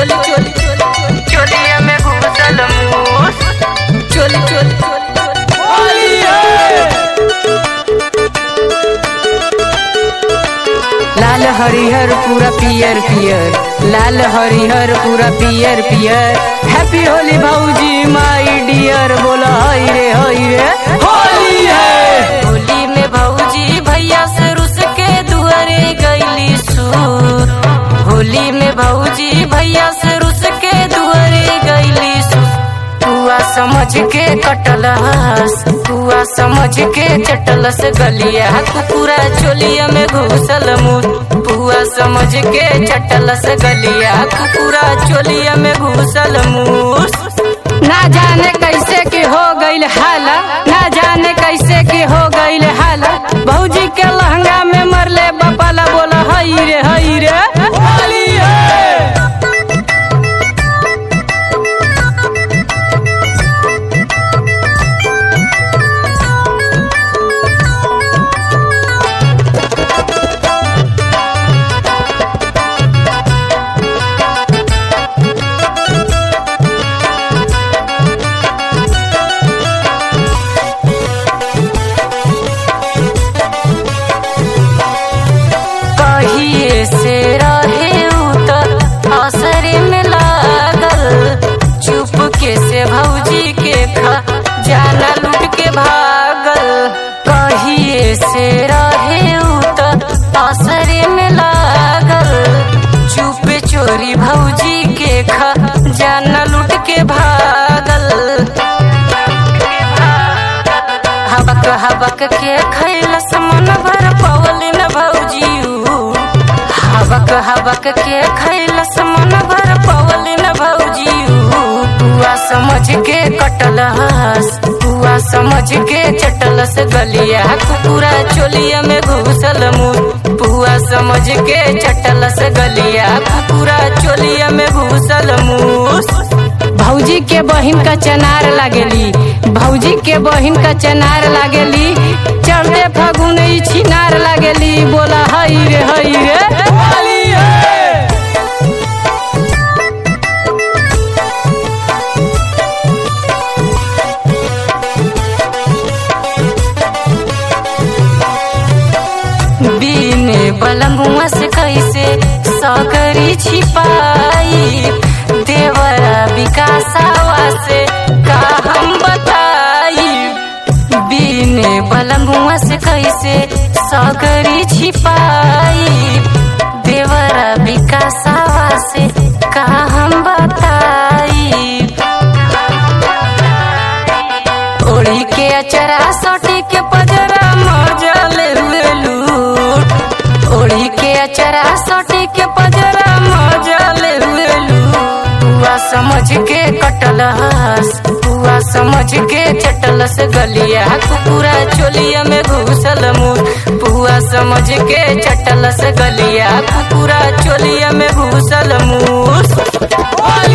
चोली चोली चोली चोलिया में घुसल मूस चोली चोली चोली लाल हरिहर पूरा पियर पियर लाल हरिहर पूरा पियर पियर हैप्पी होली भौजी माई डियर बोला हई रे हई रे होली है होली में भौजी भैया से रुस के दुआरे गईली सूर होली में भौजी भैया से रुस के दुआरे गईली सूर पुआ समझ के कटलस पुआ समझ के चटलस गलिया कुकुरा चोलिया में घुसल मुर पुआ समझ के चटलस गलिया कुकुरा चोलिया में घुसल मूस ना जाने कैसे के हो गईल हाला ना जाने कैसे के हो गईल हाला भौजी के लहंगा में मरले बपाला बोला हई रे हई रे होली है कहिए से रहे उतर असरे में लागल चुप के से भौजी के खा जाना लूट के भागल कहिए से रहे उतर असरे में लागल चुप चोरी भौजी के खा जाना लूट के भागल हबक हबक के खैलस मन भर पवली न भौजियू हबक हबक के खैलस मन भर पवली न भौजियू पुआ समझ के कटलस पुआ समझ के चटलस गलिया कुकुरा चोलिया में घुसल मुर पुआ समझ के चटलस गलिया कुकुरा चोलिया में घुसल मूस भौजी के बहिन का चनार लागेली भौजी के बहिन का चनार लागेली चढ़ते फगुन ई छिनार लागेली बोला हई रे हई रे होली है बीने बलमुआ से कैसे सकरी छिपाई देवरा विकासावा से का हम बताई बीने बलमुआ से कैसे सकरी छिपाई देवरा विकासावा से का हम बताई ओढ़ी के अचरा सटी के पजरा मजल हुए लूट ओढ़ी के अचरा सटी के पजरा मजल हुए लूट पुआ समझ के कटलस पुआ समझ के चटलस गलिया कुकुरा चोलिया में घुसल मुर पुआ समझ के चटलस गलिया कुकुरा चोलिया में घुसल मूस होली